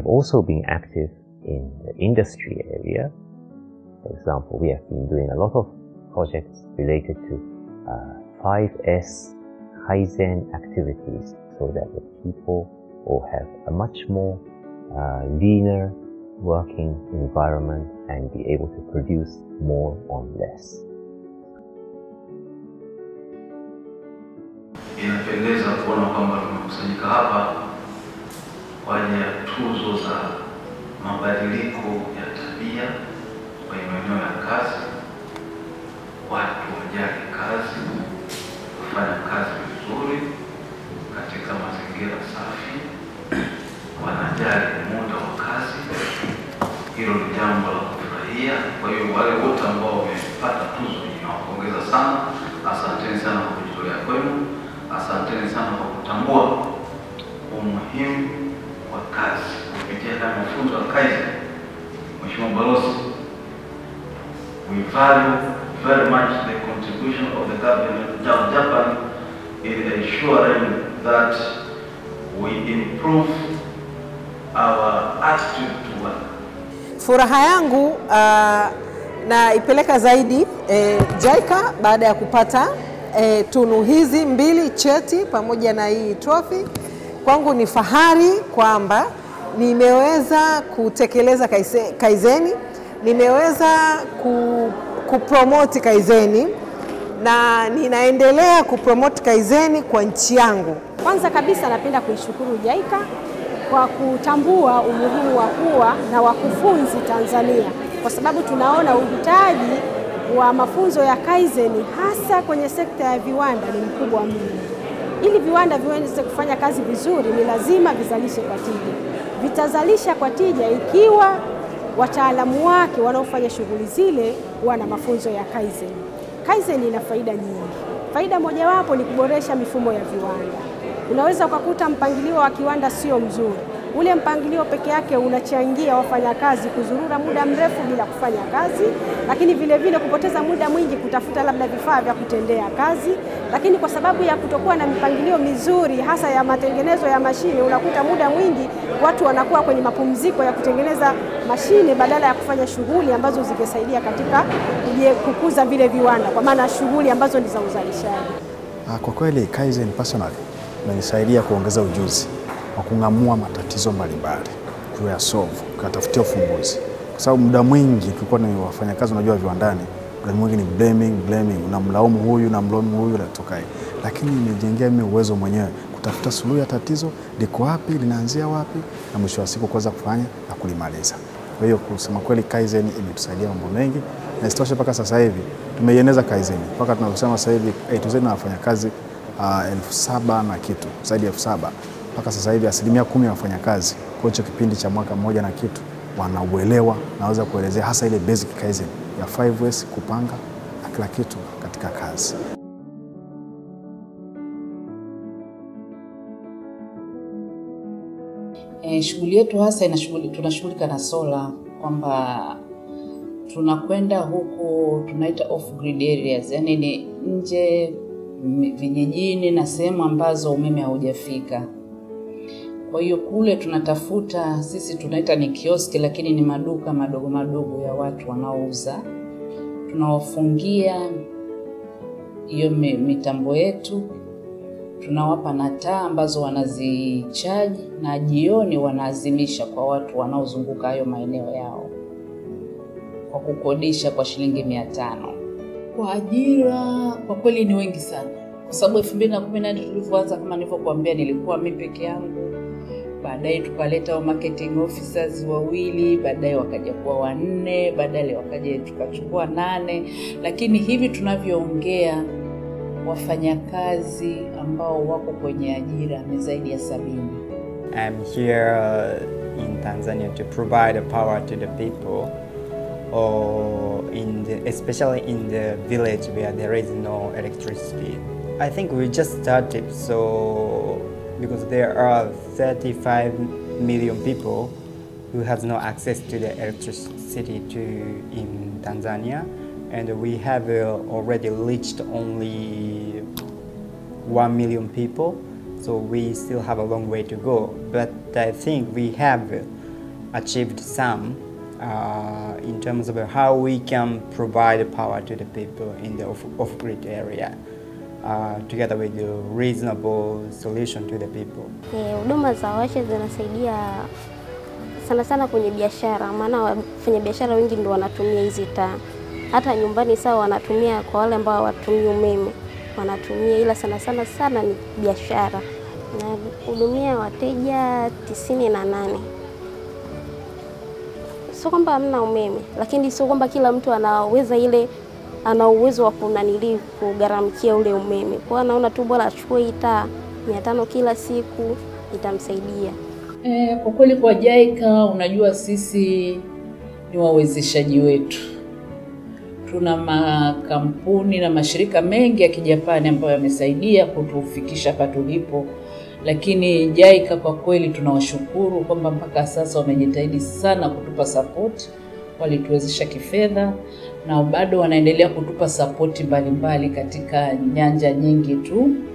have also been active in the industry area. For example, we have been doing a lot of projects related to uh, 5S Kaizen activities so that the people will have a much more uh, leaner working environment and be able to produce more on less. Inapendeza kuona kwamba tumekusanyika hapa kwa ajili ya tuzo za mabadiliko ya tabia kwenye maeneo ya kazi. Watu wajali kazi, kufanya kazi vizuri katika mazingira safi, wanajali muda wa kazi. Hilo ni jambo la kufurahia. Kwa hiyo wale wote ambao wamepata tuzo hii nawapongeza sana, asanteni sana kwa kujitolea kwenu, asanteni sana kwa kutambua umuhimu wa kazi kupitia haya mafunzo ya Kaizen. Mheshimiwa Balozi, we value very much the contribution of the government of Japan in ensuring that we improve our attitude to work. Furaha yangu uh, naipeleka zaidi eh, JICA baada ya kupata eh, tunu hizi mbili, cheti pamoja na hii trophy. Kwangu ni fahari kwamba nimeweza kutekeleza kaise- kaizeni, nimeweza ku, kupromoti kaizeni na ninaendelea kupromoti kaizeni kwa nchi yangu. Kwanza kabisa napenda kuishukuru JICA kwa kutambua umuhimu wa kuwa na wakufunzi Tanzania, kwa sababu tunaona uhitaji wa mafunzo ya Kaizen hasa kwenye sekta ya viwanda ni mkubwa mno. Ili viwanda viweze kufanya kazi vizuri, ni lazima vizalishe kwa tija. Vitazalisha kwa tija ikiwa wataalamu wake wanaofanya shughuli zile wana mafunzo ya Kaizen. Kaizen ina faida nyingi. Faida mojawapo ni kuboresha mifumo ya viwanda. Unaweza ukakuta mpangilio wa kiwanda sio mzuri. Ule mpangilio peke yake unachangia wafanyakazi kuzurura muda mrefu bila kufanya kazi, lakini vile vile kupoteza muda mwingi kutafuta labda vifaa vya kutendea kazi. Lakini kwa sababu ya kutokuwa na mipangilio mizuri, hasa ya matengenezo ya mashine, unakuta muda mwingi watu wanakuwa kwenye mapumziko ya kutengeneza mashine badala ya kufanya shughuli ambazo zingesaidia katika kuje- kukuza vile viwanda, kwa maana shughuli ambazo ni za uzalishaji. Ah, Kwa kweli Kaizen personally imenisaidia kuongeza ujuzi wa kung'amua matatizo mbalimbali, kuyasolve, kuyatafutia ufumbuzi, kwa sababu muda mwingi tulikuwa ni wafanyakazi, unajua viwandani, muda mwingi ni blaming, blaming, unamlaumu huyu unamlaumu huyu, natoka hii, lakini nimejengea mimi uwezo mwenyewe kutafuta suluhu ya tatizo, liko wapi, linaanzia wapi, na mwisho wa siku kuweza kufanya na kulimaliza. Kwa hiyo kusema kweli Kaizen imetusaidia mambo mengi, na isitoshe mpaka sasa hivi tumeieneza Kaizen mpaka tunavyosema sasa hivi A to Z na wafanyakazi uh, elfu saba na kitu zaidi ya elfu saba mpaka sasa hivi asilimia kumi ya wafanyakazi kwa hicho kipindi cha mwaka mmoja na kitu wanauelewa, naweza kuelezea hasa ile basic Kaizen ya 5S kupanga na kila kitu katika kazi. E, shughuli yetu hasa inashughuli, tunashughulika na sola kwamba tunakwenda huku tunaita off grid areas, yani ni nje m- vijijini na sehemu ambazo umeme haujafika. Kwa hiyo kule tunatafuta, sisi tunaita ni kioski, lakini ni maduka madogo madogo ya watu wanaouza. Tunawafungia hiyo mi- mitambo yetu tunawapa na taa ambazo wanazichaji na jioni wanaazimisha kwa watu wanaozunguka hayo maeneo yao kwa kukodisha kwa shilingi mia tano. Kwa ajira kwa kweli ni wengi sana, kwa sababu elfu mbili na kumi na nne tulivyoanza, kama nilivyokuambia, nilikuwa mi peke yangu. Baadaye tukaleta wa marketing officers wawili, baadaye wakaja kuwa wanne, baadaye wakaja tukachukua nane, lakini hivi tunavyoongea wafanyakazi ambao wako kwenye ajira ni zaidi ya sabini. I'm here uh, in Tanzania to provide the power to the people, or in the, especially in the village where there is no electricity. I think we just started, so because there are 35 million people who has no access to the electricity to in Tanzania, and we have uh, already reached only 1 million people so we still have a long way to go but i think we have achieved some uh, in terms of how we can provide power to the people in the off- off-grid area uh, together with the reasonable solution to the people. Eh, Huduma za washa zinasaidia sana sana kwenye biashara, maana wafanyabiashara wengi ndio wanatumia hizi taa. Hata nyumbani sawa wanatumia, kwa wale ambao hawatumii umeme wanatumia, ila sana sana sana ni biashara. Nahudumia wateja tisini na nane. Sio kwamba hamna umeme, lakini sio kwamba kila mtu anaweza ile ana uwezo wa kunanili kugharamikia ule umeme. Kwa hiyo anaona tu bora achukue hii taa mia tano kila siku itamsaidia. E, kwa kweli kwa JICA unajua sisi ni wawezeshaji wetu. Tuna makampuni na mashirika mengi ya kijapani ambayo yamesaidia kutufikisha hapa tulipo, lakini JICA kwa kweli tunawashukuru kwamba mpaka sasa wamejitahidi sana kutupa sapoti, walituwezesha kifedha na bado wanaendelea kutupa sapoti mbalimbali katika nyanja nyingi tu